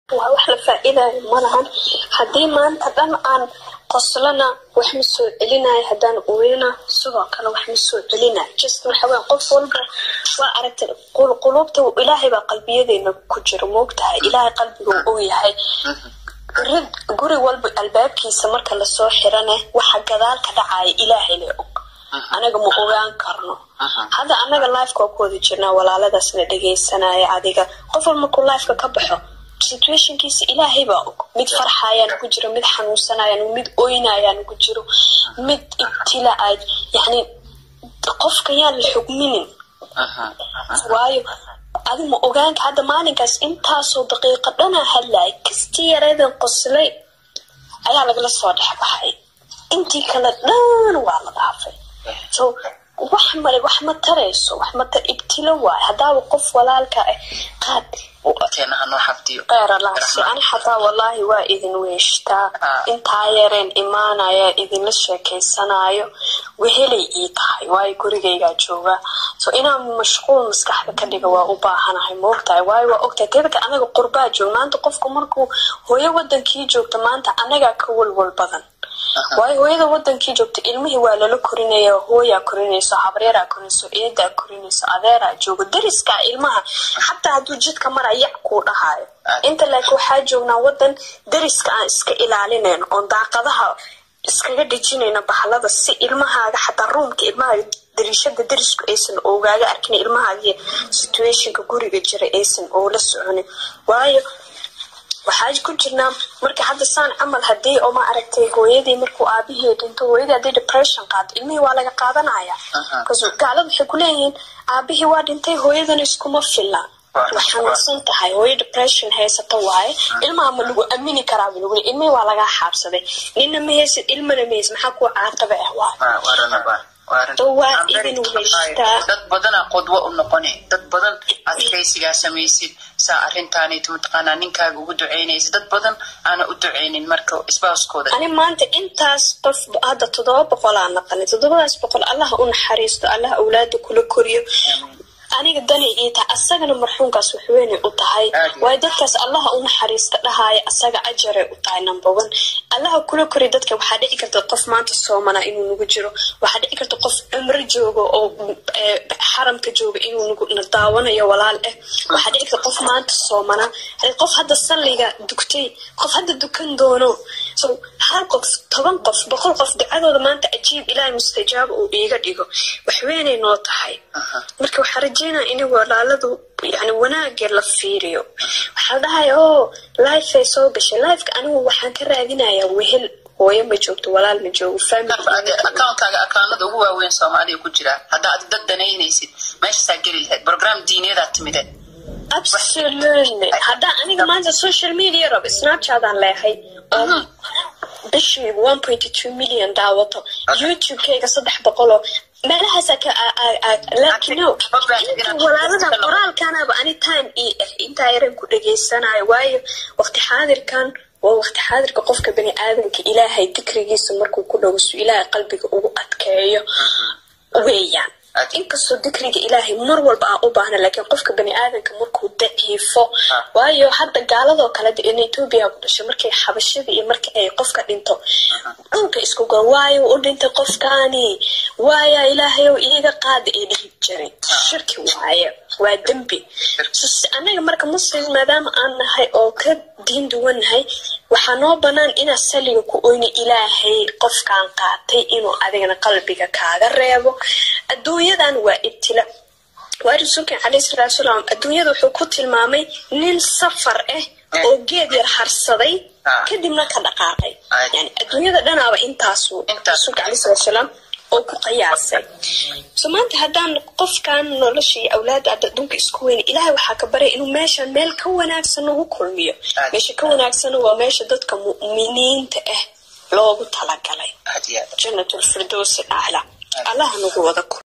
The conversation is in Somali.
waa wax la faa-iidayo malahan haddii maanta dhan aan qoslana wax ma soo celinayo haddaan oyana sidoo kale wax ma soo celinayo just waxawey qof walba waa aragtay qulqulubta ilaahay baa qalbiyadeena ku jiro moogtahay ilaahay qalbiga uu yahay guri walba albaabkiisa marka lasoo xirane waxa gadaal ka dhacaya ilaahay le og anaga ma ogaan karno hadda anaga lifeka waa ku wada jirnaa walaaladaasna dhegaysanaya adiga qof wal markuu lifeka ka baxo situationkiisa ilaahay baa og mid farxayaan ku jiro mid xanuunsanayaan mid oynayaan ku jiro mid ibtila ay yani qofka yaan la xugminin waayo adi ma ogaanka hadda maalinkaas intaasoo daqiiqo dhanaa hadlaya kastii yareedan qoslay ayaa lagala soo dhex baxay intii kale dhan waa la dhaafay so wax male wax ma tarayso wax ma tar ibtilo waay haddaaba qof walaalka ah qaad qeeralaasi ani xataa wallaahi waa idin weeshtaa intaa yareen imaanaya idinla sheekeysanayo wehelay ii tahay waayo gurigaygaa joogaa so inaan mashquul maskaxda ka dhiga waa u baahanahay moogtahay waayo waa ogtahay tedaka anaga qurbaa joog maanta qofku markuu hooyo wadankii joogta maanta anagaa ka walwal badan waayo hooyada wadankii joogta ilmihii waa lala korinaya hooyaa korinayso habreeraa korinayso eedaa korinayso adeeraa joogo dariskaa ilmaha xataa hadduu jidka mara yac kuu dhahayo inta laakiin waxaa joognaa wadan dariska aan iska ilaalinayno oon daaqadaha iskaga dhejinayno bahalada si ilmahaaga xataa ruumka ilmahaaga dariishada darisku aysan ogaaga arkin ilmahaaga situationka guriga jira aysan oola soconin waayo waxaa ku jirnaa marka hadda saan camal hadii oo ma aragtay hooyadii markuu aabihii dhinto hooyadii hadii depression qaado ilmihii waa laga qaadanaya gaalada waxay kuleeyihiin aabihii waa dhintay hooyadana iskuma filla waa xanuunsan tahay hooyo depression haysata waaye ilmaha ma lagu amini karaa ba lagu ilmihii waa lagaa xaabsaday nina ma haysid ilmana ma haysid maxaa kuwa caaqaba ah waaye waa idin weystaa dad badanaa qudwo u noqoni dad badan adkaysigaa samaysid saa arrintaanayt mataqaanaa ninkaaga ugu ducaynaysa dad badan aana u ducaynin marka isbaaskooda ani maanta intaas qof hadda toddoba boqol aa naqanay toddobadaas boqol allah u naxariisto allah awlaada kula koriyo aniga danay ii tahay asagana marxuumkaas waxweynay u tahay waayo dadkaas allaha u naxariista dhahaya asaga ajaray u tahay number one allaha kula kori dadka waxaa dhici karta qof maanta soomana inuu nagu jiro waxaa dhici karta qof cumro joogo oo xaramka jooga inuu na daawanayo walaal ah waxaa dhici karta qof maanta soomana qof hadda salliga dugtay qof hadda dukan doono so hal qof toban qof boqol qof ducadooda maanta ajiib ilaahay mustajaaba uu iiga dhigo waxweynay noo tahay marka waxaa rajeynaya in walaaladu yani wanaagee la fiiriyo waxaa dhahay o lifeay soo gashay lifeka anigu waxaan ka raadinayaa wehel hooyo ma joogto walaal ma joogo akaunkaaga akaanada ugu waaweyn soomaaliya ku jira haddaa ad dad danaynaysid meeshaasaa geli lahayd program diineedaa timideen absolutely haddaa aniga maanta social media rabo snapchataan leehay oo bishii one point two million daawato youtube-kayga saddex boqoloo meelahaasa ka laakiin no walaalada qoraalkanaba ani time ii ah intaa yaran ku dhageysanayo waayo waqti xaadirkan waa waqti xaadirka qofka bani aadamka ilaahay dikrigiisa markuu ku dhowso ilaahay qalbiga ugu adkeeyo weeyaan inkastoo dikriga ilaahay mar walba aan u baahna laakiin qofka bani aadamka markuu daciifo waayo hadda gaaladoo kale in etoobiya ku dhashay markay xabashada iyo marka ay qofka dhinto dhulka isku go waayo u dhintay qofkaani waaya ilaahayow iiga qaada ee dhihi jiray shirki waaye waa dembi anaga marka muslim maadaama aan nahay oo ka diin duwannahay waxaa noo banaan inaa saliga ku oyni ilaahay qofkaan qaatay inuu adigana qalbiga kaaga reebo adduunyadan waa ibtila waa rasuulkan caleyhi salaatu salaam adduunyada wuxuu ku tilmaamay nin safar ah oo geed yar harsaday kadibna ka dhaqaaqay yani adduunyada dhanaaba intaasu rasuulka caleyhi salaatu salaam oo ku qiyaasay so maanta haddaan qofkan nolosha iyo awlaada adda adduunka isku weyna ilaahay waxaa ka baryay inuu meeshan meel ka wanaagsan nagu kulmiyo meesha ka wanaagsan waa meesha dadka mu'miniinta ah loogu talagalay janatulfirdowsi acla allaha nagu wada